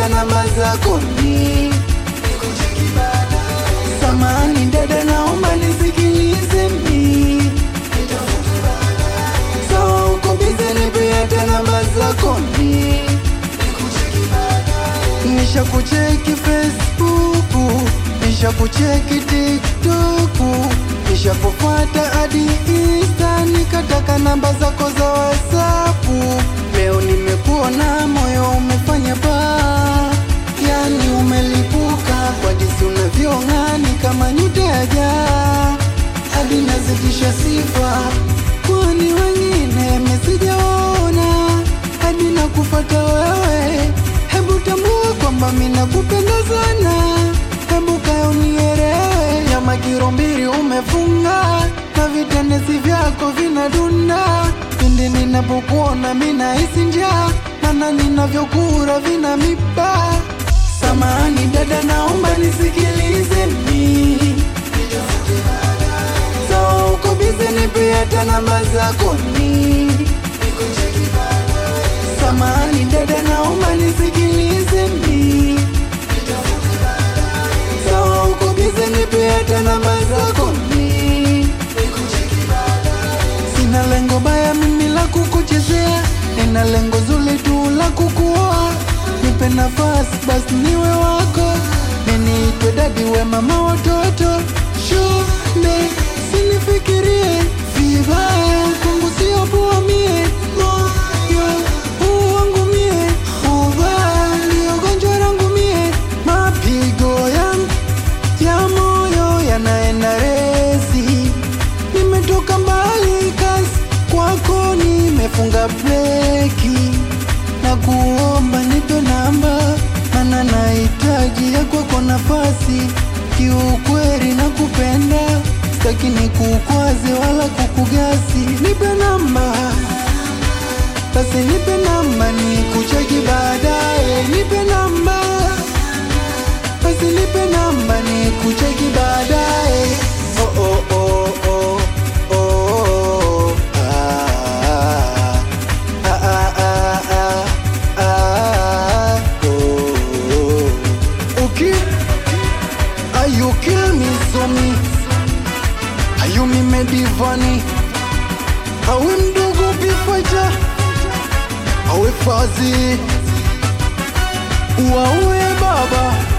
hata namba zako ni samani dada, naomba nisikilize mi sawa, uko bize, nipe hata namba zako ni nisha kucheki Facebook, nisha kucheki TikTok, nisha kufuata hadi Insta, nikataka namba zako za WhatsApp. Leo nimekuona moyo umefanya baa, yani umelipuka kwa jinsi unavyong'aa, ni kama nyota ya jaa, hadi nazidisha sifa, kwani wengine mesijaona hadi nakufata wewe. Hebu tambua kwamba mimi nakupenda sana, hebu kaya unielewe. Nyama kilo mbili umefunga na vitendezi vyako vinadunda pindi ninapokuona mimi nahisi njaa, maana ninavyokura vina miba. Samahani dada, naomba nisikilize mi so uko bize, nipe hata namba zako ni Samahani dada, naomba nisikilize mi sawa, uko bize, nipe hata namba zako mi sina lengo baya mimi la kukuchezea, nina lengo zuri tu la kukuoa. Nipe nafasi basi niwe wako, niniitwe dadi, we mama watoto. Shule sinifikirie vibaya, kwangu sio poa mie moyo huu wangu mie ubaya, ndio gonjwa langu mie, mapigo yangu ya moyo yanaenda resi nimetoka mbali kasi kwako nimefunga breki na kuomba nipe namba mana nahitaji ya kwako nafasi kiukweli na kupenda staki ni kukwaze wala kukugasi nipe namba basi nipe namba ni kucheki baadaye nipe namba basi nipe namba ni kucheki baadaye oh, oh, oh, oh, oh, oh, ah, ah, ah, ah, ah, ah, oh, oh. Okay. Are you kill me so me Are you me medivani Awe mdogo bifaja Awe fazi Wawe baba